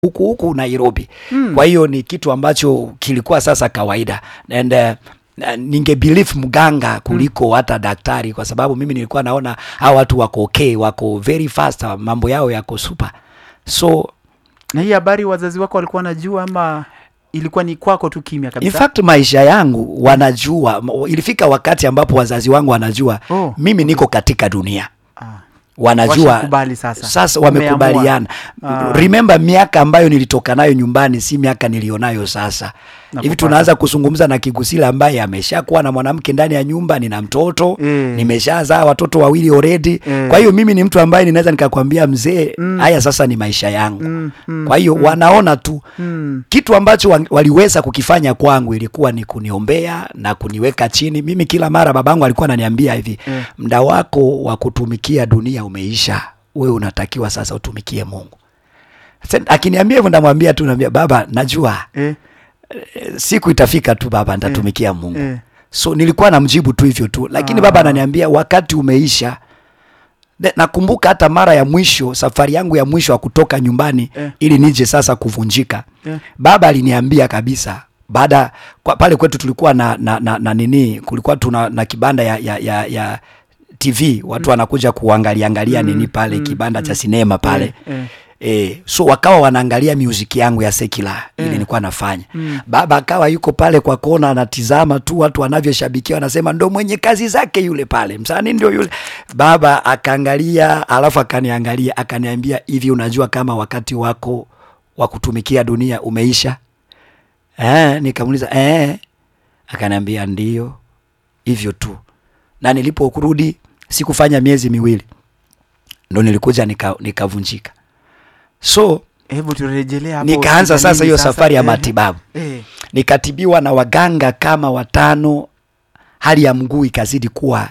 huku huku Nairobi. Kwa hiyo ni kitu ambacho kilikuwa sasa kawaida and uh, na ninge believe mganga kuliko hata daktari, kwa sababu mimi nilikuwa naona hawa watu wako okay, wako very fast, mambo yao yako super. So na hii habari wazazi wako walikuwa wanajua ama ilikuwa ni kwako tu kimya in kabisa fact maisha yangu wanajua, M- ilifika wakati ambapo wazazi wangu wanajua Oh, mimi niko katika dunia Ah. wanajua Washakubali sasa. sasa Umeamua. wamekubaliana. Ah. Remember miaka ambayo nilitoka nayo nyumbani si miaka nilionayo sasa hivi. Nakupata. Tunaanza kuzungumza na Kigusila ambaye ameshakuwa na mwanamke ndani ya nyumba, nina mtoto Eh. nimeshazaa watoto wawili already. Eh. Kwa hiyo mimi ni mtu ambaye ninaweza nikakwambia mzee, haya sasa ni maisha yangu. Mm, mm, Kwa hiyo wanaona tu mm. kitu ambacho wa- waliweza kukifanya kwangu ilikuwa ni kuniombea na kuniweka chini. Mimi kila mara babangu alikuwa ananiambia hivi Eh. mda wako wa kutumikia dunia umeisha, wewe unatakiwa sasa utumikie Mungu. Sasa, Akiniambia hivyo ndamwambia tu, naambia baba, najua Eh, eh, siku itafika tu baba, nitatumikia Mungu. eh. So nilikuwa namjibu tu hivyo tu, lakini Ah. baba ananiambia wakati umeisha. De- Nakumbuka hata mara ya mwisho, safari yangu ya mwisho ya kutoka nyumbani Eh. ili nije sasa kuvunjika Eh. baba aliniambia kabisa baada kwa, pale kwetu tulikuwa na, na, na, na nini kulikuwa tuna na kibanda ya, ya, ya, ya TV watu wanakuja kuangalia angalia nini pale kibanda cha sinema pale Eh, E, so wakawa wanaangalia music yangu ya sekula ili nilikuwa nafanya. Baba akawa yuko pale kwa kona anatizama tu watu wanavyoshabikia, wanasema ndo mwenye kazi zake yule pale, msanii ndio yule. Baba akaangalia, alafu akaniangalia, akaniambia hivi, unajua kama wakati wako wa kutumikia dunia umeisha? Eh, nikamuuliza eh, akaniambia ndio, hivyo tu. Na niliporudi sikufanya miezi miwili ndo nilikuja nika- nikavunjika so hebu turejelee hapo nikaanza shida sasa nini hiyo safari ya Eh, matibabu eh, nikatibiwa na waganga kama watano hali ya mguu ikazidi kuwa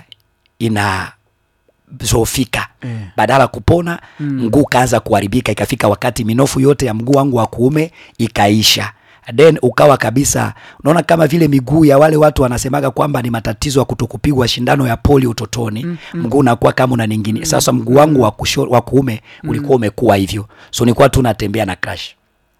inazofika Eh. badala kupona mguu kaanza kuharibika ikafika wakati minofu yote ya mguu wangu wa kuume ikaisha then ukawa kabisa unaona kama vile miguu ya wale watu wanasemaga kwamba ni matatizo ya kutokupigwa shindano ya poli utotoni mguu unakuwa kama una ningine sasa mguu wangu wa kusho- wa kuume ulikuwa umekuwa hivyo so nilikuwa tu natembea na crash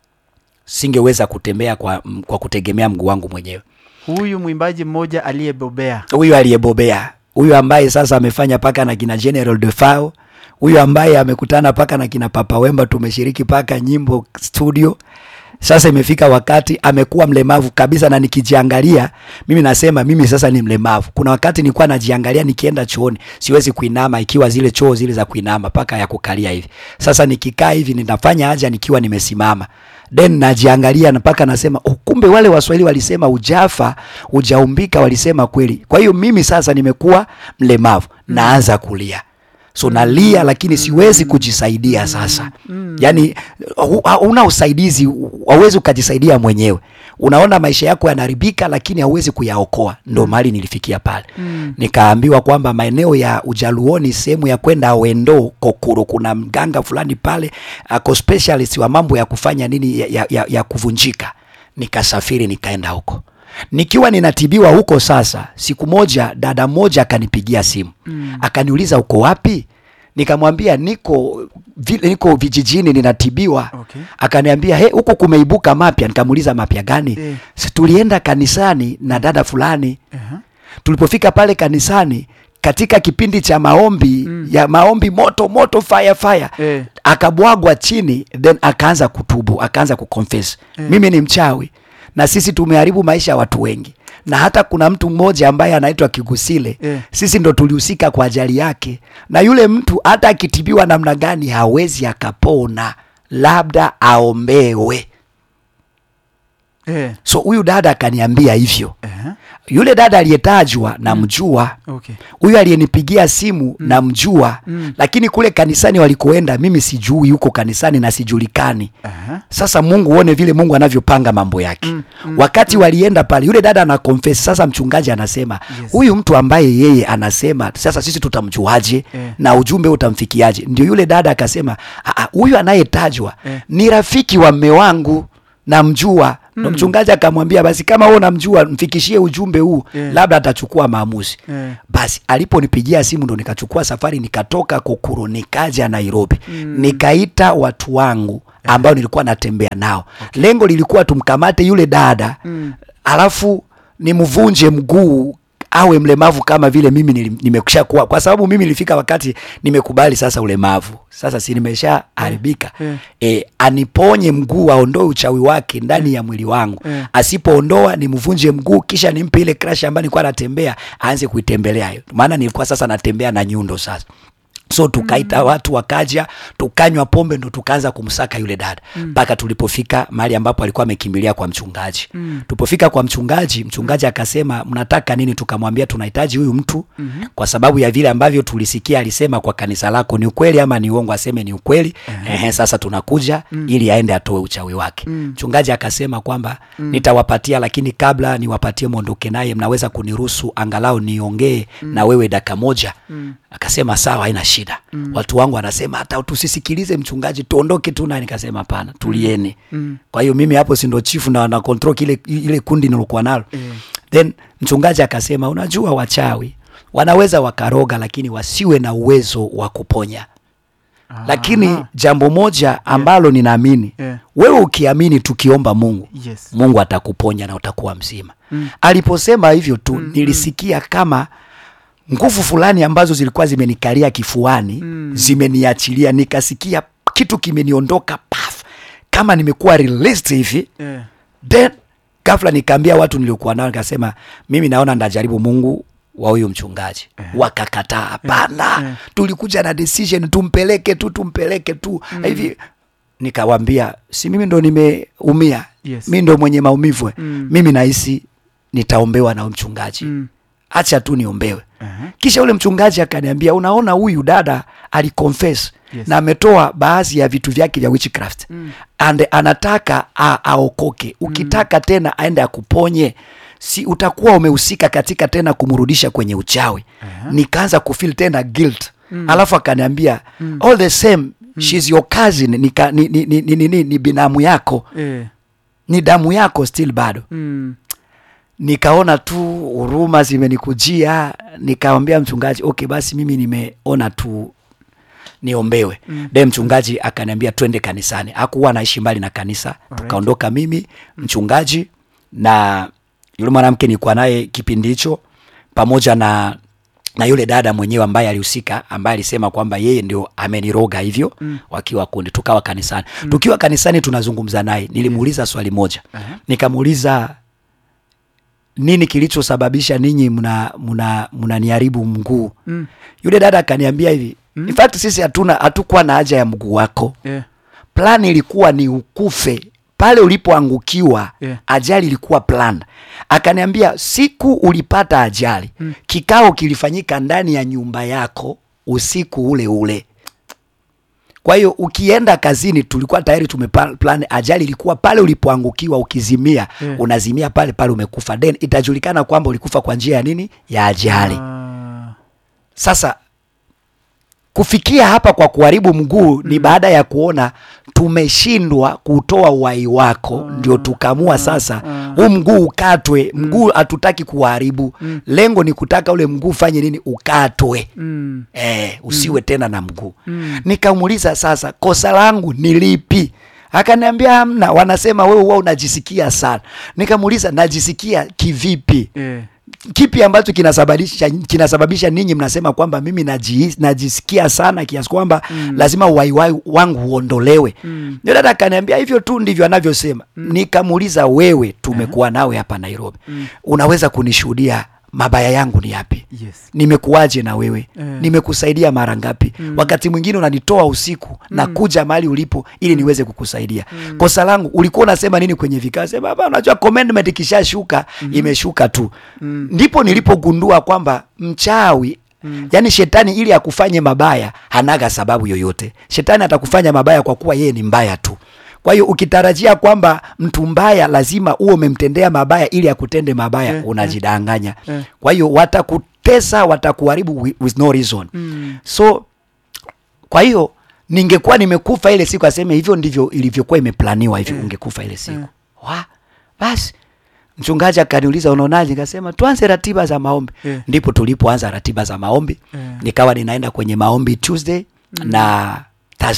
singeweza kutembea kwa, kwa kutegemea mguu wangu mwenyewe huyu mwimbaji mmoja aliyebobea huyu aliyebobea huyu ambaye sasa amefanya paka na kina General Defao, huyu ambaye amekutana paka na kina Papa Wemba, tumeshiriki paka nyimbo studio. Sasa imefika wakati amekuwa mlemavu kabisa, na nikijiangalia mimi nasema mimi sasa ni mlemavu. Kuna wakati nilikuwa najiangalia nikienda chooni, siwezi kuinama, ikiwa zile choo zile za kuinama paka ya kukalia hivi. Sasa nikikaa hivi ninafanya haja nikiwa nimesimama, then najiangalia na paka nasema oh, kumbe wale Waswahili walisema ujafa ujaumbika, walisema kweli. Kwa hiyo mimi sasa nimekuwa mlemavu, naanza kulia so nalia lakini siwezi kujisaidia sasa yaani hu- hauna usaidizi hauwezi ukajisaidia mwenyewe unaona maisha yako yanaharibika lakini hauwezi kuyaokoa ndo mahali nilifikia pale nikaambiwa kwamba maeneo ya ujaluoni sehemu ya kwenda wendo kokuro kuna mganga fulani pale ako specialist wa mambo ya kufanya nini ya, ya, ya, ya kuvunjika nikasafiri nikaenda huko nikiwa ninatibiwa huko sasa siku moja dada moja akanipigia simu mm. akaniuliza uko wapi nikamwambia niko vile niko vijijini ninatibiwa Okay. akaniambia he huko kumeibuka mapya nikamuuliza mapya gani Eh. si tulienda kanisani na dada fulani Aha. tulipofika pale kanisani katika kipindi cha maombi mm. ya maombi moto moto fire fire Eh. akabwagwa chini then akaanza kutubu akaanza kuconfess mimi ni mchawi na sisi tumeharibu maisha ya watu wengi na hata kuna mtu mmoja ambaye anaitwa Kigusile Eh. sisi ndo tulihusika kwa ajali yake na yule mtu hata akitibiwa namna gani hawezi akapona labda aombewe Eh. so huyu dada akaniambia hivyo Aha. yule dada aliyetajwa namjua Okay. huyu aliyenipigia simu namjua lakini kule kanisani walikoenda mimi sijui yuko kanisani na sijulikani Aha. sasa mungu uone vile mungu anavyopanga mambo yake wakati walienda pale yule dada ana confess sasa mchungaji anasema Yes. huyu mtu ambaye yeye anasema sasa sisi tutamjuaje Eh. na ujumbe utamfikiaje ndio yule dada akasema "Ah, ah, huyu anayetajwa Eh. ni rafiki wa mme wangu namjua na mchungaji akamwambia basi kama wewe unamjua mfikishie ujumbe huu Eh. labda atachukua maamuzi Eh. basi aliponipigia simu ndo nikachukua safari nikatoka Kokuro nikaja Nairobi nikaita watu wangu ambao nilikuwa natembea nao lengo lilikuwa tumkamate yule dada Mm. alafu nimvunje mguu awe mlemavu kama vile mimi nili- nimekusha kuwa, kwa sababu mimi nilifika wakati nimekubali sasa ulemavu, sasa si nimesha haribika Eh. e, aniponye mguu, aondoe uchawi wake ndani ya mwili wangu Eh. asipoondoa nimvunje mguu, kisha nimpe ile crash ambayo nilikuwa natembea, aanze kuitembelea hiyo, maana nilikuwa sasa natembea na nyundo sasa so tukaita watu wakaja, tukanywa pombe, ndo tukaanza kumsaka yule dada mpaka tulipofika mahali ambapo alikuwa amekimbilia kwa mchungaji. Tulipofika kwa mchungaji, mchungaji akasema mnataka nini? Tukamwambia tunahitaji huyu mtu kwa sababu ya vile ambavyo tulisikia alisema kwa kanisa lako, ni ukweli ama ni uongo? Aseme ni ukweli. Ehe, sasa tunakuja ili aende atoe uchawi wake. Mchungaji akasema kwamba nitawapatia, lakini kabla niwapatie mwondoke naye, mnaweza kuniruhusu angalau niongee na wewe dakika moja? Akasema sawa, haina shida. Watu wangu wanasema hata tusisikilize mchungaji, tuondoke tu naye. Nikasema hapana, tulieni. Kwa hiyo mimi hapo si ndo chifu na na control kile ile kundi nilokuwa nalo. Then mchungaji akasema, unajua wachawi wanaweza wakaroga, lakini wasiwe na uwezo wa kuponya. Lakini Aha. jambo moja ambalo ninaamini Yeah. wewe ukiamini, tukiomba Mungu Yes. Mungu atakuponya na utakuwa mzima. Aliposema hivyo tu nilisikia kama nguvu fulani ambazo zilikuwa zimenikalia kifuani zimeniachilia, nikasikia kitu kimeniondoka paf, kama nimekuwa released hivi Eh. then ghafla nikaambia watu niliokuwa nao, nikasema mimi naona ndajaribu Mungu wa huyu mchungaji. Wakakataa, hapana, eh. tulikuja na decision tumpeleke tu, tumpeleke tu hivi. Nikawambia si mimi ndo nimeumia, Yes. mi ndo mwenye maumivu eh. Mm. mimi nahisi nitaombewa na huyu mchungaji Mm. acha tu niombewe. Aha. Kisha ule mchungaji akaniambia, unaona huyu dada aliconfess Yes. na ametoa baadhi ya vitu vyake vya witchcraft and anataka a, aokoke. Ukitaka tena aende akuponye, si utakuwa umehusika katika tena kumrudisha kwenye uchawi. Nikaanza kufeel tena guilt. Alafu akaniambia all the same she's your cousin, ni, ka- ni, ni, ni, ni, ni, ni binamu yako, Eh. ni damu yako still bado Mm. nikaona tu huruma zimenikujia, nikamwambia mchungaji, okay, basi mimi nimeona tu niombewe. Mm. De mchungaji akaniambia twende kanisani. Hakuwa anaishi mbali na kanisa. Tukaondoka mimi, mchungaji na yule mwanamke nilikuwa naye kipindi hicho pamoja na na yule dada mwenyewe ambaye alihusika ambaye alisema kwamba yeye ndio ameniroga hivyo mm. wakiwa kundi tukawa kanisani mm. tukiwa kanisani tunazungumza naye nilimuuliza swali moja Aha. nikamuuliza nini kilichosababisha ninyi mna mna mnaniharibu mguu Mm. yule dada akaniambia hivi in fact sisi hatuna hatukuwa na haja ya mguu wako Eh. plan ilikuwa ni ukufe pale ulipoangukiwa Yeah. ajali ilikuwa plan akaniambia siku ulipata ajali Mm. kikao kilifanyika ndani ya nyumba yako usiku ule ule kwa hiyo ukienda kazini tulikuwa tayari tumeplan ajali ilikuwa pale ulipoangukiwa ukizimia Yeah. unazimia pale pale umekufa then itajulikana kwamba ulikufa kwa njia ya nini ya ajali Ah. sasa kufikia hapa kwa kuharibu mguu ni baada ya kuona tumeshindwa kutoa uhai wako, ndio tukamua sasa huu mguu ukatwe. Mguu hatutaki kuharibu, lengo ni kutaka ule mguu fanye nini? Ukatwe. Mm. Eh, usiwe tena na mguu. Mm. Nikamuuliza sasa, kosa langu ni lipi? Akaniambia hamna, wanasema wewe huwa unajisikia sana. Nikamuuliza najisikia kivipi? Eh. kipi ambacho kinasababisha kinasababisha ninyi mnasema kwamba mimi naji, najisikia sana kiasi kwamba mm. lazima uhai wai- wangu uondolewe Mm. ndio dada akaniambia hivyo tu ndivyo anavyosema nikamuuliza wewe tumekuwa nawe hapa Nairobi unaweza kunishuhudia mabaya yangu ni yapi Yes. nimekuwaje na wewe Eh. nimekusaidia mara ngapi wakati mwingine unanitoa usiku na kuja mahali ulipo ili niweze kukusaidia kosa langu ulikuwa unasema nini kwenye vikao sema baba unajua commandment ikishashuka imeshuka tu ndipo nilipogundua kwamba mchawi yaani shetani ili akufanye mabaya hanaga sababu yoyote shetani atakufanya mabaya kwa kuwa yeye ni mbaya tu kwa hiyo ukitarajia kwamba mtu mbaya lazima uwe umemtendea mabaya ili akutende mabaya Eh, unajidanganya eh. kwa hiyo watakutesa watakuharibu wi- with no reason Mm. so kwa hiyo ningekuwa nimekufa ile siku aseme hivyo ndivyo ilivyokuwa imeplaniwa hivyo ungekufa ile siku wa basi mchungaji akaniuliza unaonaje nikasema tuanze ratiba za maombi Yeah. ndipo tulipoanza ratiba za maombi Yeah. nikawa ninaenda kwenye maombi tuesday na thursday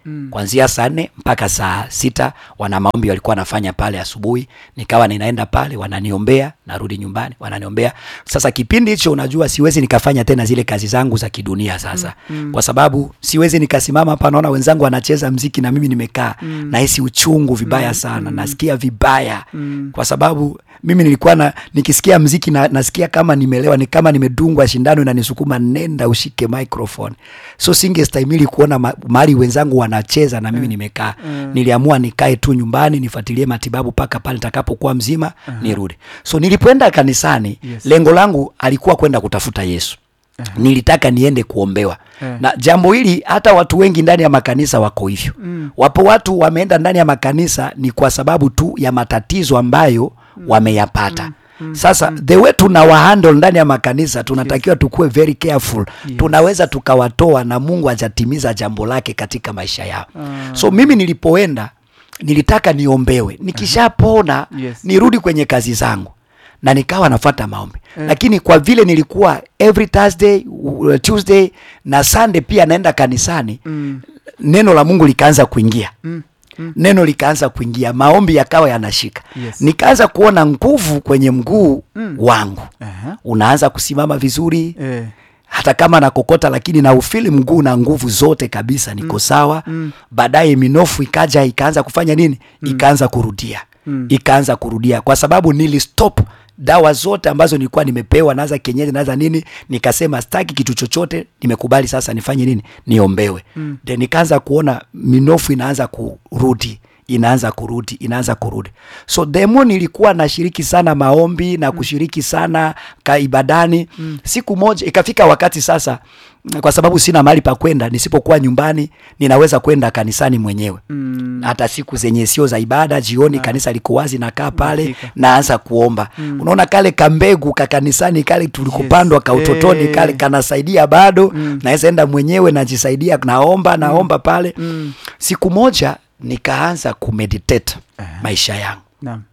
Mm. kuanzia saa nne mpaka saa sita wana maombi walikuwa wanafanya pale asubuhi nikawa ninaenda pale wananiombea narudi nyumbani wananiombea sasa kipindi hicho unajua siwezi nikafanya tena zile kazi zangu za kidunia sasa mm. kwa sababu siwezi nikasimama hapa naona wenzangu wanacheza mziki na mimi nimekaa mm. nahisi uchungu vibaya sana nasikia vibaya Mm. kwa sababu mimi nilikuwa na, nikisikia mziki na, nasikia kama nimelewa ni kama nimedungwa shindano inanisukuma nenda ushike microphone so singestahimili kuona ma, mahali wenzangu wanacheza na mimi nimekaa Mm. niliamua nikae tu nyumbani nifuatilie matibabu mpaka pale nitakapokuwa mzima nirudi so nilipoenda kanisani Yes. lengo langu alikuwa kwenda kutafuta yesu nilitaka niende kuombewa Eh. na jambo hili hata watu wengi ndani ya makanisa wako hivyo Mm. wapo watu wameenda ndani ya makanisa ni kwa sababu tu ya matatizo ambayo wameyapata sasa the way tunawahandle ndani ya makanisa tunatakiwa tukuwe very careful Yes. tunaweza tukawatoa na mungu hajatimiza jambo lake katika maisha yao Ah. so mimi nilipoenda nilitaka niombewe nikishapona Yes. nirudi kwenye kazi zangu na nikawa nafata maombi lakini kwa vile nilikuwa every thursday uh, tuesday na sunday pia naenda kanisani Mm. neno la mungu likaanza kuingia Mm. Mm. neno likaanza kuingia maombi yakawa yanashika Yes. nikaanza kuona nguvu kwenye mguu Mm. wangu Aha. unaanza kusimama vizuri Eh. hata kama nakokota lakini na ufili mguu na nguvu zote kabisa niko sawa Mm. baadaye minofu ikaja ikaanza kufanya nini ikaanza kurudia Mm. ikaanza kurudia kwa sababu nilistop dawa zote ambazo nilikuwa nimepewa naza kienyeji naza nini nikasema staki kitu chochote nimekubali sasa nifanye nini niombewe Mm. then nikaanza kuona minofu inaanza kurudi inaanza kurudi inaanza kurudi so demo nilikuwa nashiriki sana maombi na kushiriki sana ka ibadani mm. siku moja ikafika wakati sasa kwa sababu sina mahali pa kwenda nisipokuwa nyumbani ninaweza kwenda kanisani mwenyewe Mm. hata siku zenye sio za ibada jioni kanisa liko wazi nakaa pale Unafika. naanza kuomba unaona kale kambegu ka kanisani kale tulikopandwa ka utotoni Eh. kale kanasaidia bado naweza enda mwenyewe najisaidia naomba naomba pale Mm. siku moja nikaanza kumeditate maisha yangu Naam.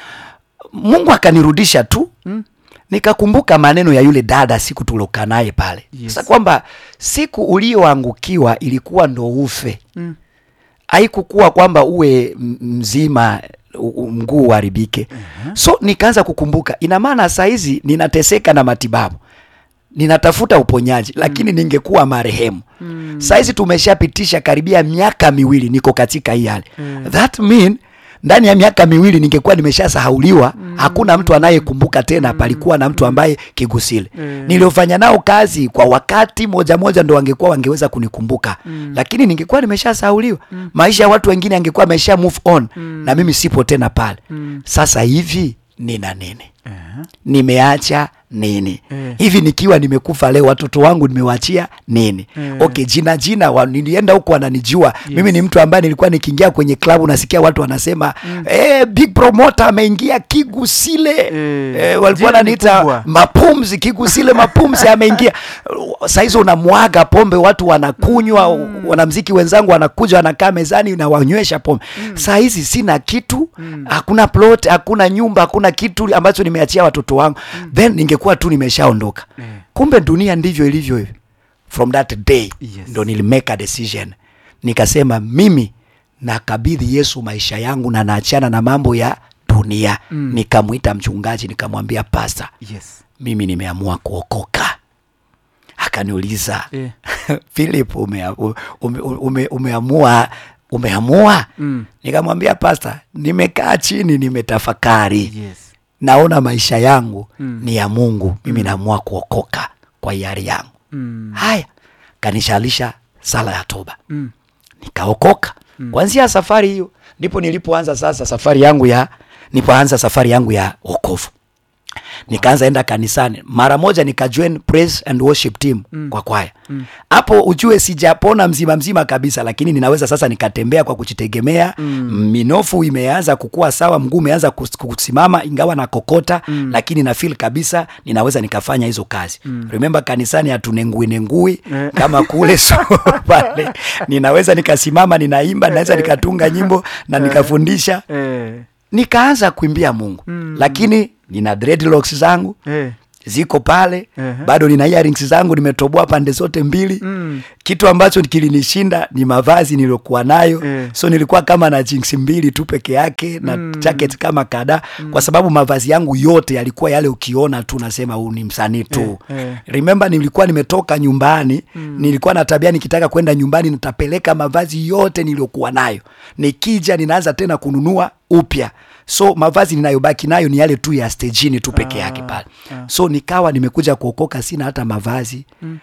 mungu akanirudisha tu Mm. nikakumbuka maneno ya yule dada siku tulokaa naye pale Yes. sasa kwamba siku ulioangukiwa ilikuwa ndo ufe Mm. haikukuwa kwamba uwe m- mzima u- u- mguu uharibike so nikaanza kukumbuka ina maana saa hizi ninateseka na matibabu ninatafuta uponyaji lakini ningekuwa marehemu Mm. saa hizi tumeshapitisha karibia miaka miwili niko katika hii hali Mm. that mean ndani ya miaka miwili ningekuwa nimeshasahauliwa hakuna mtu anayekumbuka tena palikuwa na mtu ambaye kigusile Mm. niliofanya nao kazi kwa wakati moja moja ndo wangekuwa wangeweza kunikumbuka lakini ningekuwa nimeshasahauliwa maisha ya watu wengine angekuwa amesha move on na mimi sipo tena pale Mm. sasa hivi nina nini Aha. nimeacha nini Eh. hivi nikiwa nimekufa leo watoto wangu nimewachia nini Eh. okay jina jina wa, nilienda huko wananijua mimi ni mtu ambaye nilikuwa nikiingia kwenye klabu nasikia watu wanasema eh, big promoter ameingia kigusile Eh, eh, walikuwa jina ni wananiita kubwa. mapumzi kigusile mapumzi ameingia sahizi unamwaga pombe watu wanakunywa wanamziki wenzangu wanakuja wanakaa mezani na wanywesha pombe saa hizi sina kitu hakuna plot hakuna nyumba hakuna kitu ambacho nimeachia watoto wangu then ningekuwa tu nimeshaondoka Eh. kumbe dunia ndivyo ilivyo hivi from that day Yes. ndo nilimake a decision nikasema mimi nakabidhi yesu maisha yangu na naachana na mambo ya dunia Mm. nikamwita mchungaji nikamwambia pasta Yes. mimi nimeamua kuokoka akaniuliza Eh. philip umea, ume, ume, umeamua umeamua Mm. nikamwambia pasta nimekaa chini nimetafakari Yes. naona maisha yangu Mm. ni ya mungu mimi naamua kuokoka kwa hiari yangu Mm. haya kanishalisha sala ya toba Mm. nikaokoka kwanzia safari hiyo ndipo nilipoanza sasa safari yangu ya nipoanza safari yangu ya wokovu nikaanza enda kanisani mara moja nikajoin praise and worship team mm. kwa kwaya hapo ujue sijapona mzima mzima kabisa lakini ninaweza sasa nikatembea kwa kujitegemea mm. minofu imeanza kukua sawa mguu umeanza kus- kusimama ingawa na kokota mm. lakini na feel kabisa ninaweza nikafanya hizo kazi mm. remember kanisani hatunengui nengui Eh. kama kule so pale ninaweza nikasimama ninaimba naweza nikatunga nyimbo na nikafundisha Eh. nikaanza kuimbia mungu Mm. lakini nina dreadlocks zangu Eh. ziko pale Ehe. bado nina earrings zangu nimetoboa pande zote mbili Mm. kitu ambacho kilinishinda ni mavazi niliyokuwa nayo Eh. so nilikuwa kama na jeans mbili tu peke yake na Mm. jacket kama kadhaa kwa sababu mavazi yangu yote yalikuwa yale ukiona tu nasema huu ni msanii tu Eh, eh. remember nilikuwa nimetoka nyumbani nilikuwa na tabia nikitaka kwenda nyumbani nitapeleka mavazi yote niliyokuwa nayo nikija ninaanza tena kununua upya so mavazi ninayobaki nayo ni yale tu ya stejini tu peke yake pale ah. so nikawa nimekuja kuokoka sina hata mavazi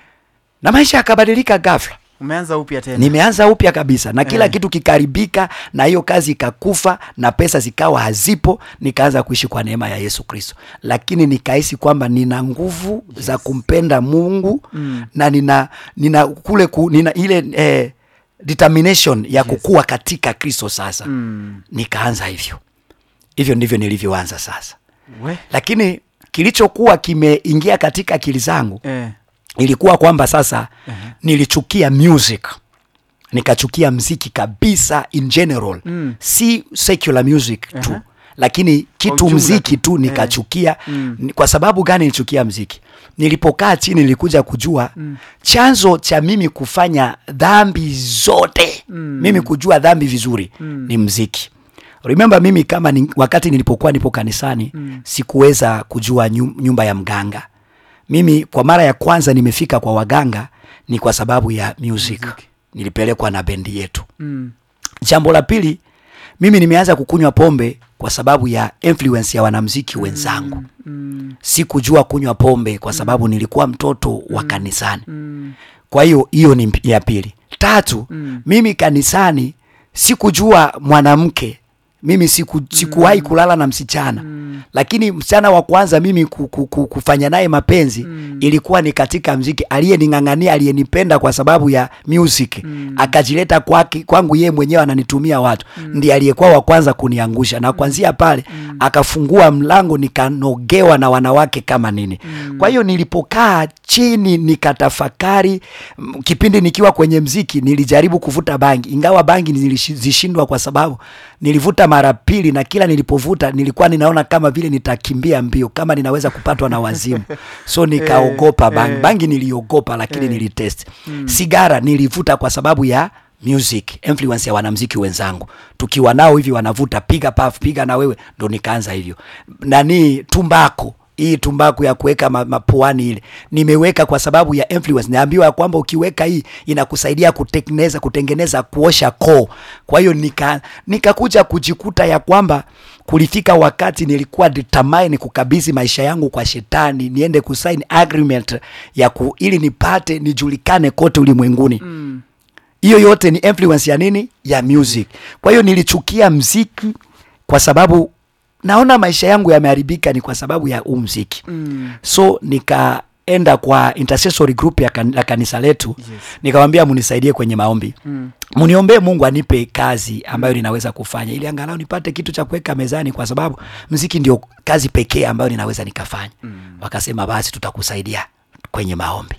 na maisha yakabadilika ghafla umeanza upya tena nimeanza upya kabisa na kila Eh. kitu kikaribika na hiyo kazi ikakufa na pesa zikawa hazipo nikaanza kuishi kwa neema ya yesu kristo lakini nikahisi kwamba nina nguvu za kumpenda mungu Mm. na nina nina kule ku, nina ile eh, determination ya kukua katika kristo sasa Mm. nikaanza hivyo hivyo ndivyo nilivyoanza sasa we lakini kilichokuwa kimeingia katika akili zangu eh. ilikuwa kwamba sasa nilichukia music nikachukia mziki kabisa in general Mm. si secular music tu Aha. lakini kitu ujumla mziki tu. tu nikachukia Mm. Ni- kwa sababu gani nilichukia mziki nilipokaa chini nilikuja kujua chanzo cha mimi kufanya dhambi zote Mm. mimi kujua dhambi vizuri ni mziki remember mimi kama ni, wakati nilipokuwa nipo kanisani sikuweza kujua nyu- nyumba ya mganga mimi kwa mara ya kwanza nimefika kwa waganga ni kwa sababu ya music, nilipelekwa na bendi yetu Mm. jambo la pili mimi nimeanza kukunywa pombe kwa sababu ya influence ya wanamziki wenzangu Mm. sikujua kunywa pombe kwa sababu nilikuwa mtoto wa kanisani Mm. kwa hiyo hiyo ni mp- ya pili tatu Mm. mimi kanisani sikujua mwanamke mimi siku, sikuwahi kulala na msichana Mm. lakini msichana wa kwanza mimi ku, ku, ku, kufanya naye mapenzi Mm. ilikuwa ni katika mziki aliyening'ang'ania aliyenipenda kwa sababu ya music Mm. akajileta kwake kwangu yeye mwenyewe ananitumia watu ndiye aliyekuwa wa kwanza kuniangusha na kuanzia pale akafungua mlango nikanogewa na wanawake kama nini kwa hiyo nilipokaa chini nikatafakari m, kipindi nikiwa kwenye mziki nilijaribu kuvuta bangi ingawa bangi nilizishindwa kwa sababu nilivuta mara pili na kila nilipovuta nilikuwa ninaona kama vile nitakimbia mbio kama ninaweza kupatwa na wazimu so nikaogopa bangi eh. bangi niliogopa lakini Eh. nilitest sigara nilivuta kwa sababu ya music influence ya wanamziki wenzangu tukiwa nao hivi wanavuta piga paf piga na wewe ndo nikaanza hivyo nani tumbako hii tumbaku ya kuweka ma- mapuani ile nimeweka kwa sababu ya influence naambiwa ya kwamba ukiweka hii inakusaidia kutengeneza kutengeneza kuosha koo kwa hiyo nika nikakuja kujikuta ya kwamba kulifika wakati nilikuwa determine kukabidhi maisha yangu kwa shetani niende kusign agreement ya ku, ili nipate nijulikane kote ulimwenguni Mm. hiyo yote ni influence ya nini ya music kwa hiyo nilichukia mziki kwa sababu naona maisha yangu yameharibika ni kwa sababu ya huu mziki Mm. so nikaenda kwa intercessory group ya kan, la kanisa letu Yes. nikamwambia munisaidie kwenye maombi Mm. mniombee mungu anipe kazi ambayo ninaweza kufanya ili angalau nipate kitu cha kuweka mezani kwa sababu mziki ndio kazi pekee ambayo ninaweza nikafanya Mm. wakasema basi tutakusaidia kwenye maombi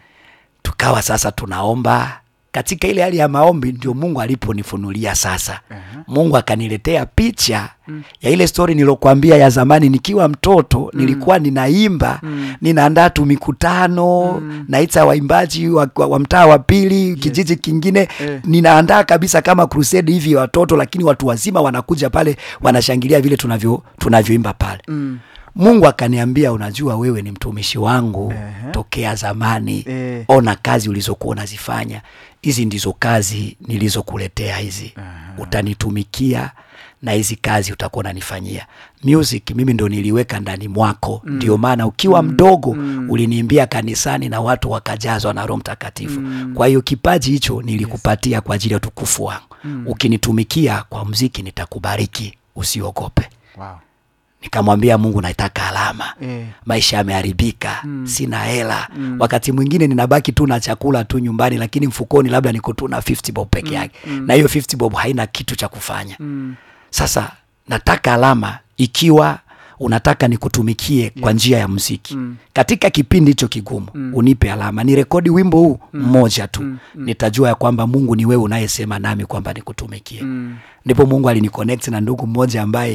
tukawa sasa tunaomba katika ile hali ya maombi ndio mungu aliponifunulia sasa Aha. mungu akaniletea picha ya ile stori nilokuambia ya zamani nikiwa mtoto nilikuwa ninaimba Mm. ninaandaa tu mikutano naita waimbaji wa, wa, wa mtaa wa pili kijiji kingine Eh. ninaandaa kabisa kama crusade hivi ya watoto lakini watu wazima wanakuja pale wanashangilia vile tunavyo tunavyoimba pale Mm. mungu akaniambia unajua wewe ni mtumishi wangu Ehe. tokea zamani Eh. ona kazi ulizokuwa unazifanya hizi ndizo kazi nilizokuletea hizi utanitumikia na hizi kazi utakuwa unanifanyia music mimi ndo niliweka ndani mwako ndio maana ukiwa mdogo uliniimbia kanisani na watu wakajazwa na roho mtakatifu kwa hiyo kipaji hicho nilikupatia kwa ajili ya utukufu wangu ukinitumikia kwa mziki nitakubariki usiogope Wow. nikamwambia mungu nataka alama Eh. maisha yameharibika sina hela wakati mwingine ninabaki tu na chakula tu nyumbani lakini mfukoni labda niko tu na 50 bob peke yake na hiyo 50 bob haina kitu cha kufanya Mm. sasa nataka alama ikiwa unataka nikutumikie kwa njia ya muziki Mm. katika kipindi hicho kigumu unipe alama ni rekodi wimbo huu mmoja tu nitajua ya kwamba mungu ni wewe unayesema nami kwamba nikutumikie Mm. ndipo mungu aliniconnect na ndugu mmoja ambaye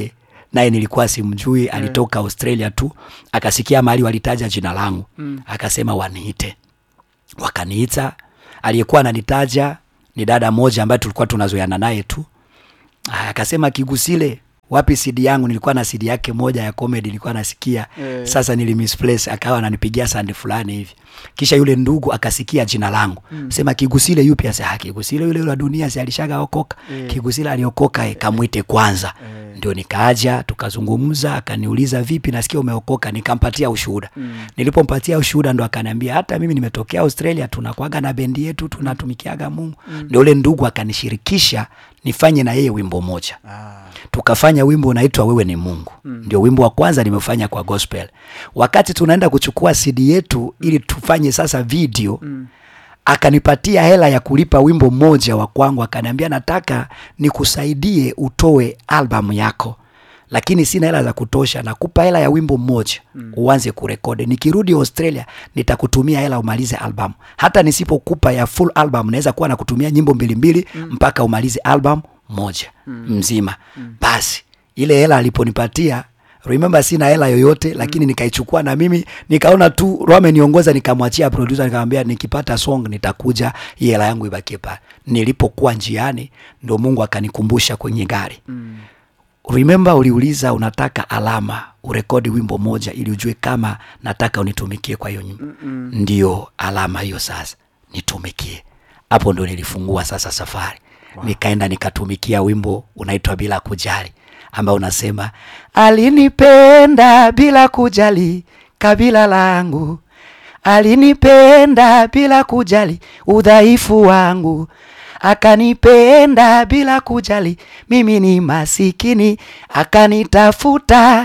naye nilikuwa simjui alitoka australia tu akasikia mahali walitaja jina langu Mm. akasema waniite wakaniita aliyekuwa ananitaja ni dada moja ambaye tulikuwa tunazoeana naye tu Aya, akasema kigusile wapi sidi yangu nilikuwa na sidi yake moja ya comedy nilikuwa nasikia Eh. sasa nilimisplace akawa ananipigia sandi fulani hivi kisha yule ndugu akasikia jina langu mm. sema kigusile yupi asa "Ah, kigusile yule yule wa dunia si alishaga okoka Eh. kigusile aliokoka eh, kamwite kwanza Eh. ndio nikaja tukazungumza akaniuliza vipi nasikia umeokoka nikampatia ushuhuda mm. nilipompatia ushuhuda ndo akaniambia hata mimi nimetokea australia tunakwaga na bendi yetu tunatumikiaga mungu mm. ndio ule ndugu akanishirikisha nifanye na yeye wimbo moja Ah. tukafanya wimbo unaitwa wewe ni mungu mm. ndio wimbo wa kwanza nimefanya kwa gospel wakati tunaenda kuchukua cd yetu ili tufanye sasa video mm. akanipatia hela ya kulipa wimbo mmoja wa kwangu akaniambia nataka nikusaidie utoe albamu yako lakini sina hela za kutosha nakupa hela ya wimbo mmoja mm. uanze kurekodi nikirudi australia nitakutumia hela umalize albamu hata nisipokupa ya full album naweza kuwa nakutumia nyimbo mbili mbili mm. mpaka umalize album moja mm. mzima mm. basi ile hela aliponipatia remember sina hela yoyote lakini nikaichukua na mimi nikaona tu roho ameniongoza nikamwachia producer nikamwambia nikipata song nitakuja hii hela yangu ibakie pale nilipokuwa njiani ndo mungu akanikumbusha kwenye gari Mm. remember uliuliza unataka alama urekodi wimbo moja ili ujue kama nataka unitumikie kwa hiyo nyimbo Mm-mm. ndio alama hiyo sasa nitumikie hapo ndo nilifungua sasa safari wow. nikaenda nikatumikia wimbo unaitwa bila kujali ambao unasema alinipenda bila kujali kabila langu alinipenda bila kujali udhaifu wangu akanipenda bila kujali mimi ni masikini akanitafuta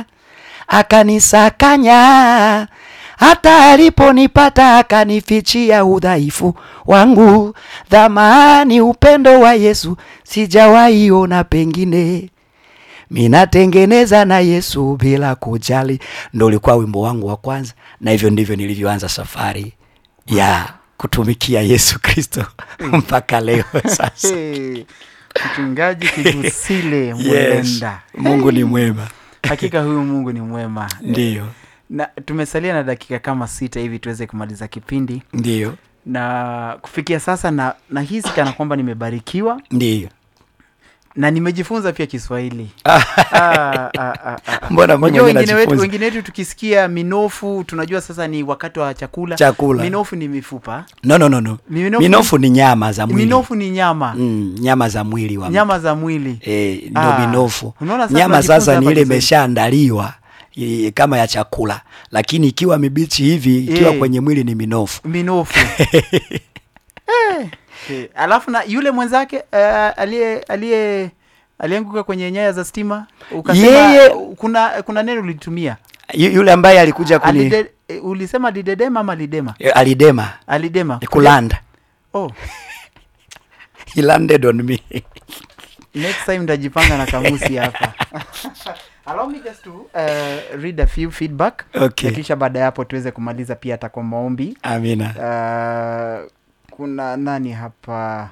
akanisakanya hata aliponipata akanifichia udhaifu wangu dhamani upendo wa yesu sijawahi ona pengine minatengeneza na yesu bila kujali ndo ulikuwa wimbo wangu wa kwanza na hivyo ndivyo nilivyoanza safari ya kutumikia yesu kristo mpaka leo sasa Hey, mchungaji kigusile yes. mwenda mungu ni mwema hakika huyu mungu ni mwema ndiyo na tumesalia na dakika kama sita hivi tuweze kumaliza kipindi ndiyo na kufikia sasa na nahisi kana kwamba nimebarikiwa ndiyo na nimejifunza pia kiswahili ah, ah, ah, ah. mbona mimi Unajua mwenyewe wengine wetu, najifunza wengine wetu tukisikia minofu tunajua sasa ni wakati wa chakula chakula minofu ni mifupa no, no, no, no. Minofu- minofu ni nyama za mwili minofu ni nyama mm, nyama za mwili wa nyama za mwili e, ndio Ah, minofu unaona sasa nyama tunajifunza sasa ni hapa ile Kiswahili. imeshaandaliwa i- kama ya chakula lakini ikiwa mibichi hivi ikiwa Eh. kwenye mwili ni minofu minofu Eh, eh, alafu na yule mwenzake eh, aliye aliye alianguka kwenye nyaya za stima ukasema Yeye- kuna kuna neno ulitumia Yu- yule ambaye alikuja kuni Alide, eh, ulisema lidedema ama lidema eh, alidema alidema kulanda oh, he landed on me next time ndajipanga na kamusi hapa allow me just to uh, read a few feedback okay na kisha baada ya hapo tuweze kumaliza pia hata kwa maombi amina uh, kuna nani hapa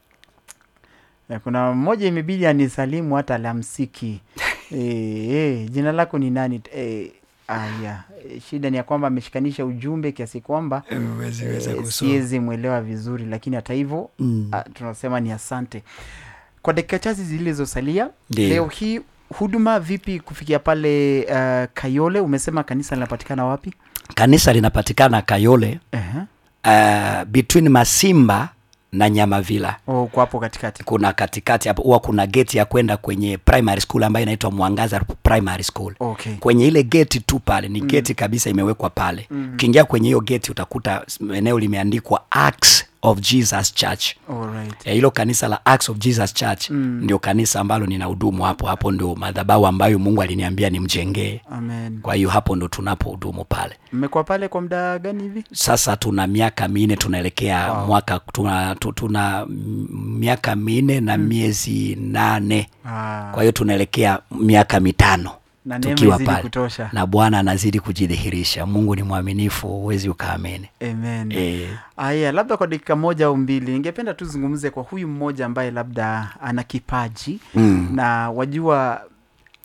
Eh, kuna mmoja imebidi anisalimu hata alamsiki e, e, jina lako ni nani e, aya e, shida ni ya kwamba ameshikanisha ujumbe kiasi kwamba Huwezi weza eh, kusoma. siwezi mwelewa vizuri lakini hata hivyo Mm. ah, tunasema ni asante kwa dakika chache zilizosalia Ndiyo. leo hii huduma vipi kufikia pale uh, kayole umesema kanisa linapatikana wapi kanisa linapatikana kayole uh-huh. uh, between masimba na nyamavila oh, kwa hapo katikati kuna katikati hapo huwa kuna geti ya kwenda kwenye primary school ambayo inaitwa mwangaza primary school okay kwenye ile geti tu pale ni mm. geti kabisa imewekwa pale ukiingia kwenye hiyo geti utakuta s- eneo limeandikwa Acts of jesus church Alright. Eh, hilo kanisa la Acts of jesus church Mm. ndio kanisa ambalo nina hudumu hapo hapo ndio madhabahu ambayo mungu aliniambia nimjengee amen kwa hiyo hapo ndo tunapo hudumu pale mmekuwa pale kwa muda gani hivi sasa tuna miaka minne tunaelekea Wow. mwaka tuna, tu- tuna mm, miaka minne na miezi nane ah, kwa hiyo tunaelekea miaka mitano na neema tukiwa izidi pale kutosha na bwana anazidi kujidhihirisha mungu ni mwaminifu huwezi ukaamini amen e, aya labda kwa dakika moja au mbili ningependa tuzungumze kwa huyu mmoja ambaye labda ana kipaji mm, na wajua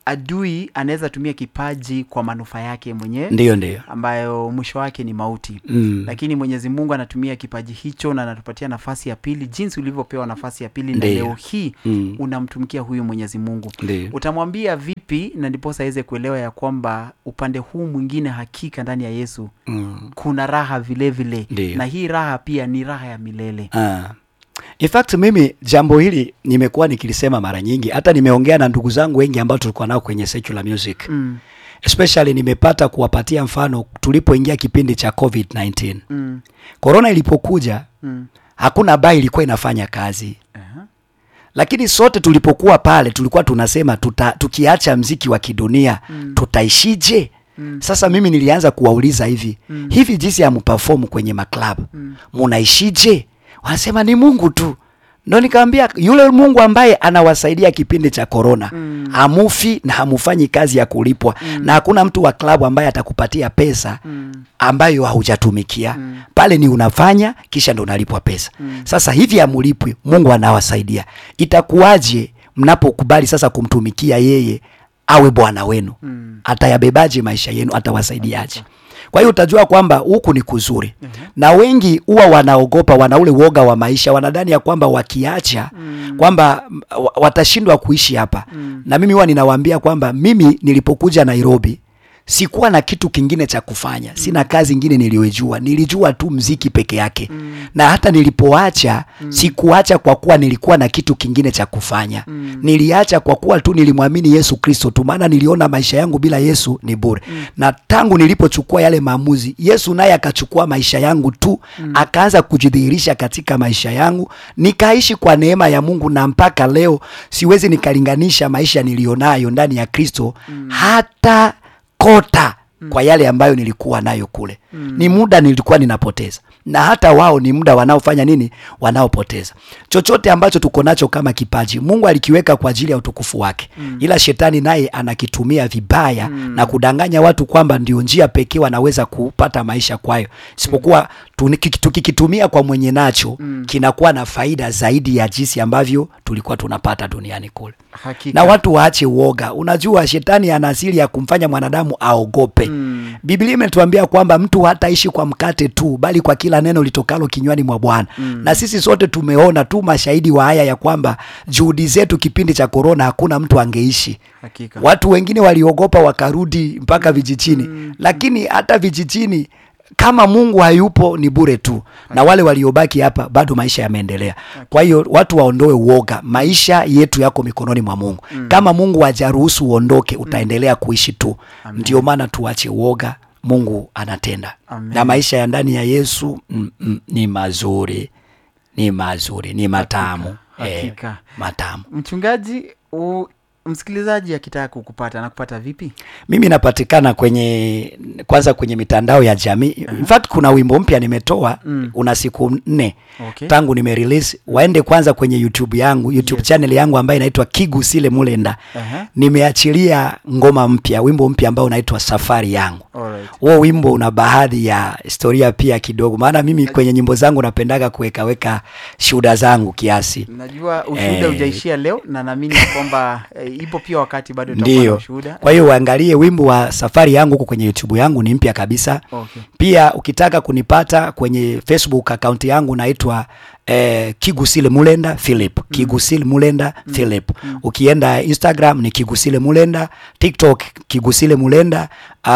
adui anaweza tumia kipaji kwa manufaa yake mwenyewe ndiyo ndiyo ambayo mwisho wake ni mauti mm. lakini mwenyezi mungu anatumia kipaji hicho na anatupatia nafasi ya pili jinsi ulivyopewa nafasi ya pili na Ndiyo. leo hii Mm. unamtumikia huyu mwenyezi mungu ndiyo utamwambia vipi na ndiposa aweze kuelewa ya kwamba upande huu mwingine hakika ndani ya yesu mm. kuna raha vile vile Ndiyo. na hii raha pia ni raha ya milele Ah. In fact mimi jambo hili nimekuwa nikilisema mara nyingi, hata nimeongea na ndugu zangu wengi ambao tulikuwa nao kwenye secular music mm, especially nimepata kuwapatia mfano tulipoingia kipindi cha COVID-19. mm, Corona ilipokuja mm. hakuna baa ilikuwa inafanya kazi, Aha. lakini sote tulipokuwa pale tulikuwa tunasema tuta, tukiacha mziki wa kidunia mm. tutaishije? Mm. Sasa mimi nilianza kuwauliza hivi Mm. hivi jinsi ya mperform kwenye maklabu Mm. munaishije? Wanasema ni Mungu tu. Ndo nikamwambia yule Mungu ambaye anawasaidia kipindi cha korona Mm. hamufi na hamufanyi kazi ya kulipwa na hakuna mtu wa klabu ambaye atakupatia pesa Mm. ambayo haujatumikia Mm. pale, ni unafanya kisha ndo unalipwa pesa. Mm. Sasa hivi hamulipwi, Mungu anawasaidia. Itakuwaje mnapokubali sasa kumtumikia yeye awe bwana wenu? Mm. Atayabebaje maisha yenu? Atawasaidiaje? Kwa hiyo utajua kwamba huku ni kuzuri na wengi huwa wanaogopa, wana ule woga wa maisha, wanadhani ya kwamba wakiacha kwamba mm, wa- watashindwa kuishi hapa. Na mimi huwa ninawaambia kwamba mimi nilipokuja Nairobi sikuwa na kitu kingine cha kufanya, sina kazi ingine niliyojua, nilijua tu mziki peke yake na hata nilipoacha sikuacha kwa kuwa nilikuwa na kitu kingine cha kufanya niliacha kwa kuwa tu nilimwamini Yesu Kristo tu, maana niliona maisha yangu bila Yesu ni bure na tangu nilipochukua yale maamuzi, Yesu naye akachukua maisha yangu tu akaanza kujidhihirisha katika maisha yangu, nikaishi kwa neema ya Mungu, na mpaka leo siwezi nikalinganisha maisha nilionayo ndani ya Kristo hata kota kwa yale ambayo nilikuwa nayo kule. Ni muda nilikuwa ninapoteza, na hata wao ni muda wanaofanya nini, wanaopoteza. Chochote ambacho tuko nacho kama kipaji, Mungu alikiweka kwa ajili ya utukufu wake, ila shetani naye anakitumia vibaya na kudanganya watu kwamba ndio njia pekee wanaweza kupata maisha kwayo, isipokuwa tuni- tukikitumia kwa mwenye nacho kinakuwa na faida zaidi ya jinsi ambavyo tulikuwa tunapata duniani kule Hakika. na watu waache uoga. Unajua shetani ana asili ya kumfanya mwanadamu aogope. Mm. Biblia imetuambia kwamba mtu hataishi kwa mkate tu, bali kwa kila neno litokalo kinywani mwa Bwana. Na sisi sote tumeona tu mashahidi wa haya ya kwamba juhudi zetu kipindi cha korona, hakuna mtu angeishi. Hakika. Watu wengine waliogopa wakarudi mpaka vijijini, lakini hata vijijini kama Mungu hayupo ni bure tu, na wale waliobaki hapa bado maisha yameendelea. Kwa hiyo watu waondoe uoga, maisha yetu yako mikononi mwa Mungu. Kama Mungu hajaruhusu uondoke, utaendelea kuishi tu. Ndio maana tuache uoga, Mungu anatenda Amen. na maisha ya ndani ya Yesu mm, mm, ni mazuri, ni mazuri, ni matamu Hakika. Eh, matamu. Mchungaji, u, msikilizaji akitaka kukupata anakupata vipi? Mimi napatikana kwenye kwanza kwenye mitandao ya jamii. In fact kuna wimbo mpya nimetoa Mm. una siku nne Okay. tangu nime release. Waende kwanza kwenye YouTube yangu, YouTube channel yangu ambayo inaitwa Kigusile Mulenda. Aha. Nimeachilia ngoma mpya, wimbo mpya ambao unaitwa Safari yangu. Alright. Huo wimbo una baadhi ya historia pia kidogo, maana mimi kwenye nyimbo zangu napendaga kuweka weka shuhuda zangu kiasi. Najua ushuhuda Eh. hujaishia leo na naamini ya kwamba eh, ipo pia wakati bado utakuwa na Ndio. ushuhuda. Kwa hiyo uangalie wimbo wa safari yangu huko kwenye YouTube yangu ni mpya kabisa. Okay. Pia ukitaka kunipata kwenye Facebook account yangu naitwa eh, Kigusile Mulenda Philip. Kigusile Mulenda Philip. Ukienda Instagram ni Kigusile Mulenda, TikTok Kigusile Mulenda,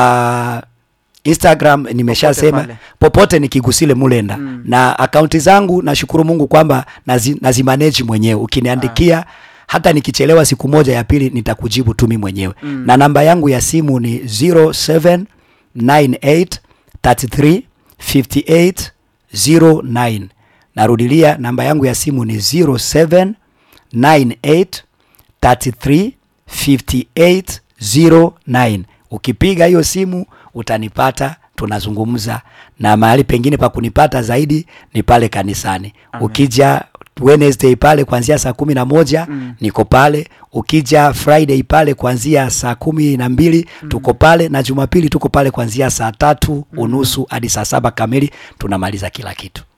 uh, Instagram nimeshasema pale. popote ni Kigusile Mulenda na akaunti zangu nashukuru Mungu kwamba nazi, nazimanage mwenyewe. Ukiniandikia hata nikichelewa siku moja ya pili nitakujibu tu mimi mwenyewe na namba yangu ya simu ni 0798335809 narudilia namba yangu ya simu ni 0798335809 ukipiga hiyo simu utanipata tunazungumza na mahali pengine pa kunipata zaidi ni pale kanisani ukija Wednesday pale kuanzia saa kumi na moja niko pale. Ukija Friday pale kuanzia saa kumi na mbili tuko pale, na Jumapili tuko pale kuanzia saa tatu unusu hadi saa saba kamili tunamaliza kila kitu.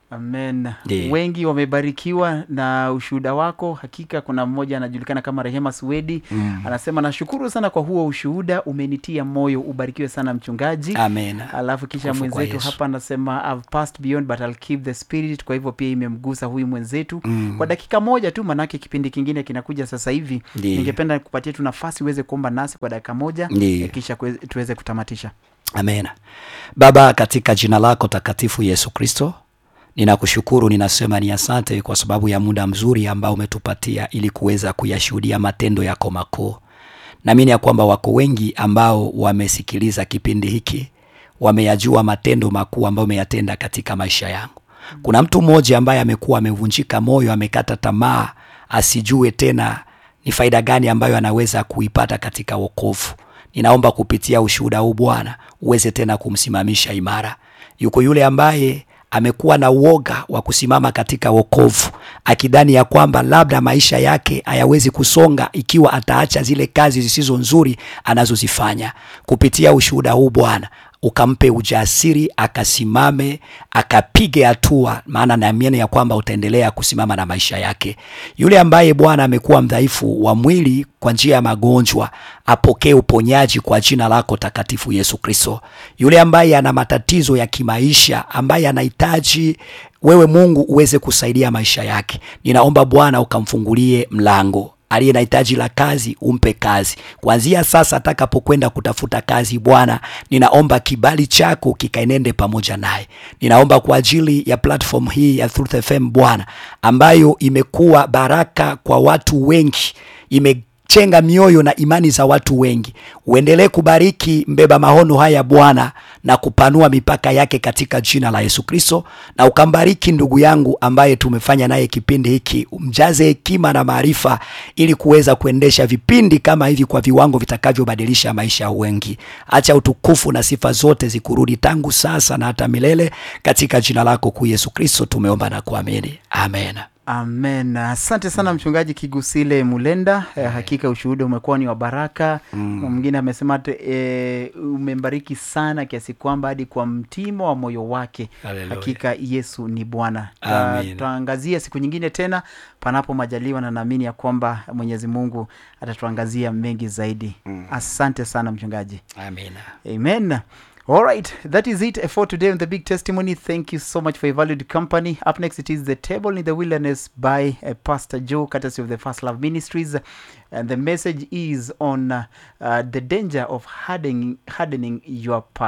amen Ndiyo. wengi wamebarikiwa na ushuhuda wako hakika kuna mmoja anajulikana kama rehema swedi Mm. anasema nashukuru sana kwa huo ushuhuda umenitia moyo ubarikiwe sana mchungaji Amen. alafu kisha Kufu kwa mwenzetu Yesu. hapa anasema I've passed beyond but I'll keep the spirit kwa hivyo pia imemgusa huyu mwenzetu Mm. kwa dakika moja tu manake kipindi kingine kinakuja sasa hivi Ndiyo. ningependa kupatia tu nafasi uweze kuomba nasi kwa dakika moja Ndiyo. eh, kisha kwe- tuweze kutamatisha Amen. Baba, katika jina lako takatifu Yesu Kristo, ninakushukuru, ninasema ni asante kwa sababu ya muda mzuri ambao umetupatia ili kuweza kuyashuhudia matendo yako makuu. Naamini ya kwamba wako wengi ambao wamesikiliza kipindi hiki, wameyajua matendo makuu ambayo umeyatenda katika maisha yangu. Kuna mtu mmoja ambaye amekuwa amevunjika moyo, amekata tamaa, asijue tena ni faida gani ambayo anaweza kuipata katika wokovu. Ninaomba kupitia ushuhuda huu Bwana uweze tena kumsimamisha imara. Yuko yule ambaye amekuwa na uoga wa kusimama katika wokovu, akidhani ya kwamba labda maisha yake hayawezi kusonga ikiwa ataacha zile kazi zisizo nzuri anazozifanya. Kupitia ushuhuda huu Bwana ukampe ujasiri akasimame akapige hatua, maana naamini ya kwamba utaendelea kusimama na maisha yake. Yule ambaye Bwana amekuwa mdhaifu wa mwili kwa njia ya magonjwa apokee uponyaji kwa jina lako takatifu Yesu Kristo. Yule ambaye ana matatizo ya kimaisha, ambaye anahitaji wewe Mungu uweze kusaidia maisha yake, ninaomba Bwana ukamfungulie mlango aliye na hitaji la kazi umpe kazi kuanzia sasa atakapokwenda kutafuta kazi bwana ninaomba kibali chako kikaenende pamoja naye ninaomba kwa ajili ya platform hii ya Truth FM bwana ambayo imekuwa baraka kwa watu wengi ime chenga mioyo na imani za watu wengi. Uendelee kubariki mbeba maono haya Bwana, na kupanua mipaka yake katika jina la Yesu Kristo, na ukambariki ndugu yangu ambaye tumefanya naye kipindi hiki, umjaze hekima na maarifa, ili kuweza kuendesha vipindi kama hivi kwa viwango vitakavyobadilisha maisha ya wengi. Acha utukufu na sifa zote zikurudi tangu sasa na hata milele, katika jina lako kuu Yesu Kristo tumeomba na kuamini, amen. amen asante sana mchungaji kigusile mulenda eh, hakika ushuhuda umekuwa ni wa baraka mm. mwingine amesema hata eh, umembariki sana kiasi kwamba hadi kwa mtimo wa moyo wake Hallelujah. hakika yesu ni bwana Ta- Amen. tutaangazia siku nyingine tena panapo majaliwa na naamini ya kwamba mwenyezi mungu atatuangazia mengi zaidi mm. asante sana mchungaji Amen. Amen. All right, that is it for today on the big testimony. Thank you so much for your valued company. Up next, it is the table in the wilderness by uh, Pastor Joe, courtesy of the First Love Ministries, and the message is on uh, uh, the danger of hardening, hardening your part.